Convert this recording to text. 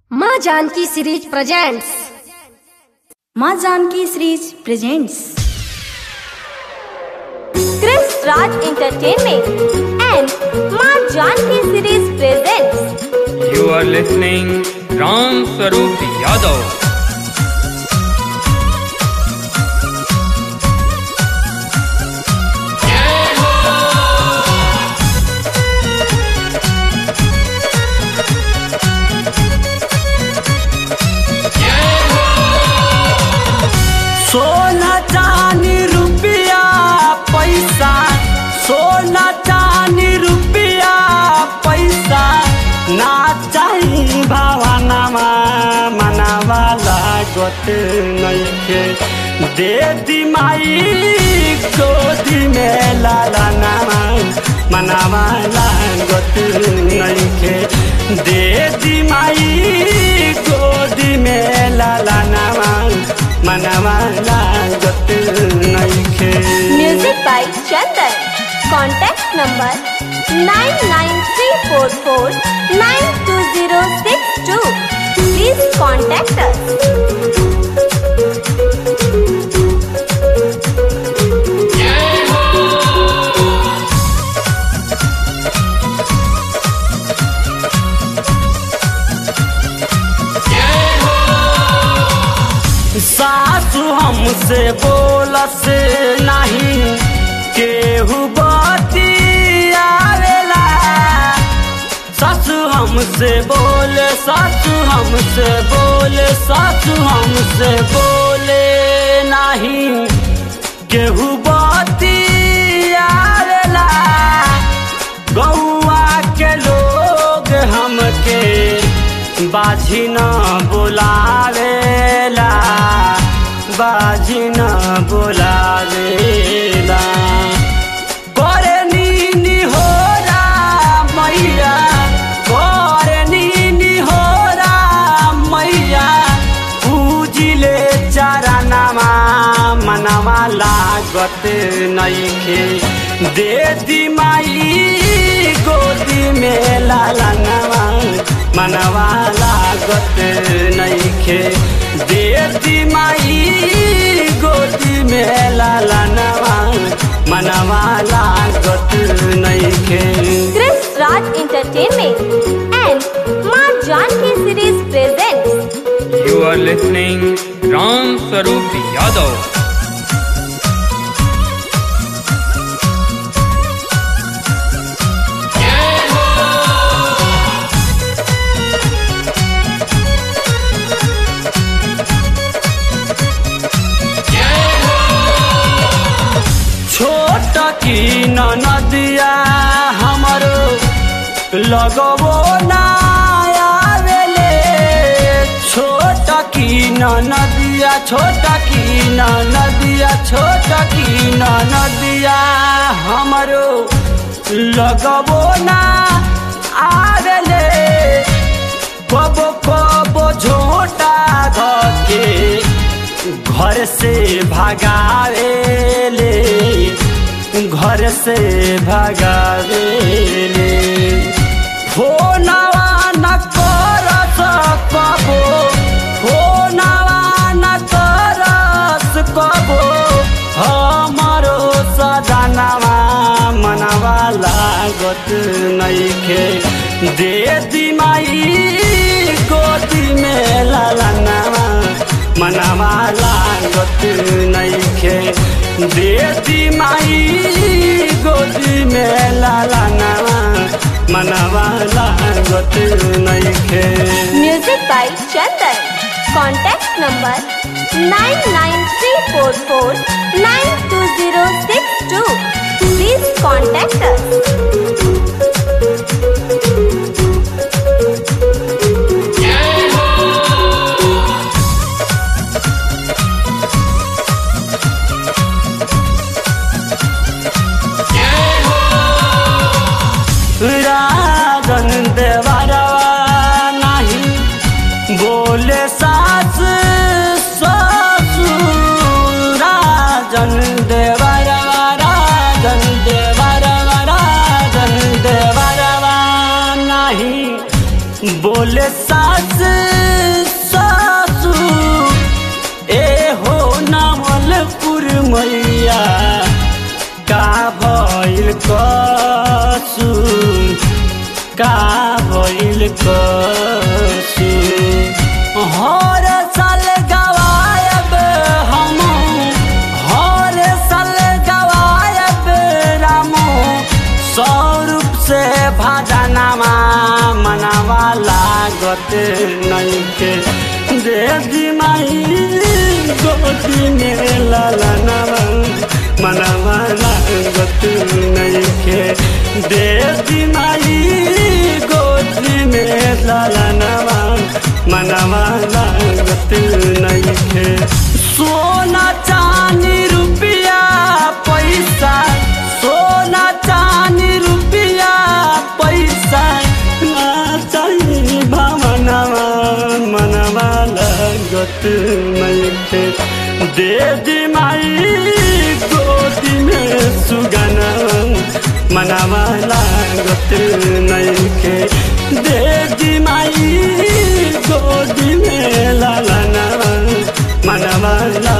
माँ Janki series presents माँ Janki series presents Chris Raj Entertainment and Ma Janki series presents You are listening Ram Sarup Yadav. सोना चांदी रुपया पैसा सोना चांदी रुपया पैसा ना चाही भावनामा मनावा लागत नइखे दे दी माई गोदी में लाला नामा मनावा लागत नइखे दे दी माई गोदी में लाला नामा मनवा लागत नइखे Music by Chandan. Contact number 99344 Please contact us. सासु हमसे बोलस नहीं केहू बतियावेला सासु हमसे बोले सासु हमसे बोले सासु हमसे बोले नहीं केहू बतियावेला गौआ के लोग हमके बाझी न बुलावेला बाझी न बुलावेला करे नीनी हो मैया करे नीनी हो मैया पूजिले चरनमा मनवा लागत नइखे दे दी माई गोदी में लाला नवा मनवा लागत नइखे दे दी माई गोदी में लाला नवा मनवा लागत नइखे Chris Raj Entertainment and Ma Janki series presents You are listening Ram Sarup Yadav. छोट की नदिया हमरो लगबो ना आवेले छोट की नदिया छोट की नदिया छोट की नदिया हमरो लगबो ना आवेले कबो कबो झोटा धके घर से भगावेले घर से भगावेले फोनवा न करस कबो फोनवा न करस कबो हमरो सजनवा मनवा लागत नइखे दे दी माई गोदी में लालनवा मनवा लागत नइखे दे दी माई गोदी में लालनवा मनवा लागत नइखे Music by Chandan. Contact number 99344 Please contact us. Rajan देवरवा नहीं बोले सास ससुर राजन देवरवा राजन देवरवा राजन देवरवा बाटे नहीं के दे दी माई गोदी में लालनवा मनवा लागत नहीं के दे दी माई गोदी में लालनवा मनवा लागत नहीं के सोना चांदी रुपया पैसा सोना चांदी रुपया पैसा ना चाहिए भावनवा मनवा लगत नहीं के दे दी माई गोदी में सुगना मनवा लागत नहीं के दे दी माई गोदी में लालना मनवा